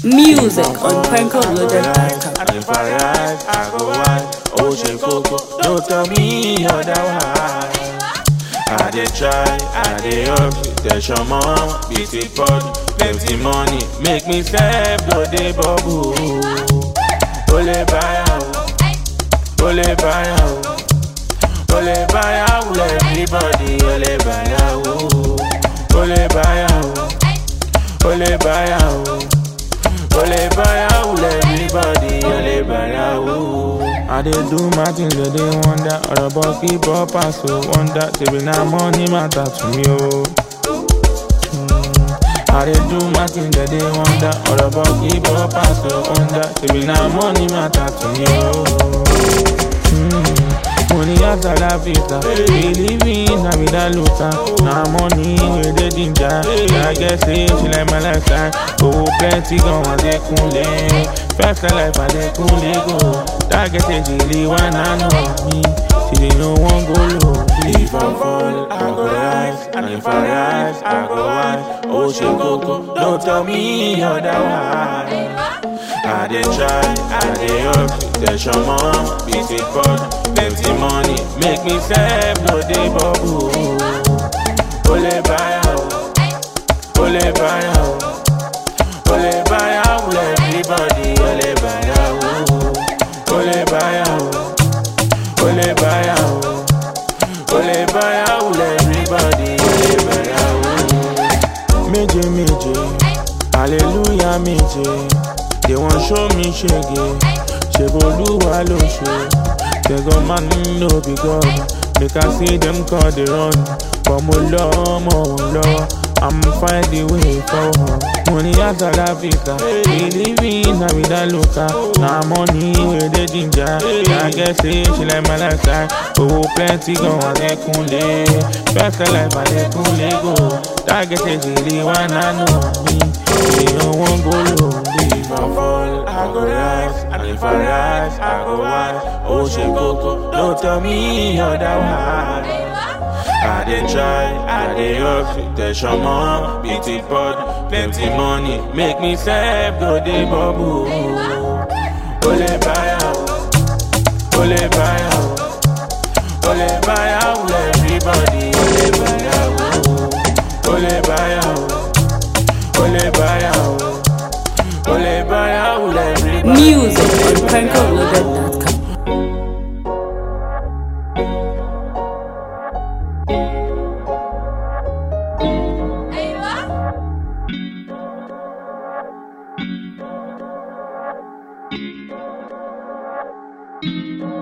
Music on PencoLoaded.com. And if I rise, I go wide. Oh, she coco, don't tell me otherwise. I dey try, I dey hustle, there's your mom, beat it body, plenty money, make me step, go dey bubble. Ole buy out, ole buy out, ole buy out, everybody, ole buy out, ole buy out, ole buy out. Ole buy out, everybody, ole buy out. I dey do my things, they dey wonder. Ọ̀rọ̀ bọ̀ kí bọ́ pàṣẹ wonder. Tèmi náà money matter to me o. Mm. I dey do my things, they dey wonder. Ọ̀rọ̀ bọ̀ kí bọ́ pàṣẹ wonder. Tèmi náà money matter to me o. Money as a la vita, believing na vida luta. Na money wey dey ginger. I guess say she like my lifestyle. Owó plenty gan wa dey kunle. First life I dey kunle go. That get a jilly one I know me. She dey no one go low. If I fall, I go rise, and if I rise, I go rise. Oh she go go, don't tell me otherwise. I dey try, I dey hustle, there's your mom, beat it body, plenty money, make me step, no dey bubble. Ole buy out, ole buy out, ole buy out, everybody, ole buy out, ole buy out, ole buy out, ole buy out, everybody, ole buy out. Méje méje, hallelujah méje. They want show me shege Ṣèbolúwa ló ṣe Tẹ̀gọ́ máa ń lò bí God Make I see them call the run But mo lọ mọ̀ wọ́n lọ́wọ́ I'm find the way forward Money as a Africa Believing na vida loca Na money wey dey ginger I guess say she like my lifestyle Owó plenty gan wà lẹ́kúnlé First life I lẹ́kúnlé go That get a jìlì wá nánú mi Èèyàn wọn go low If I fall, I go rise, and if I rise, I go wise. Oh, she go go, don't tell me otherwise. I dey try, I dey hustle, there's your mom, beat it body, plenty money, make me step, go dey bubble. Ole buy out, ole buy out, ole buy out, everybody, ole buy out, ole buy out, ole buy out. Ole buy out, everybody. Music on PencoLoaded.com. Thank you.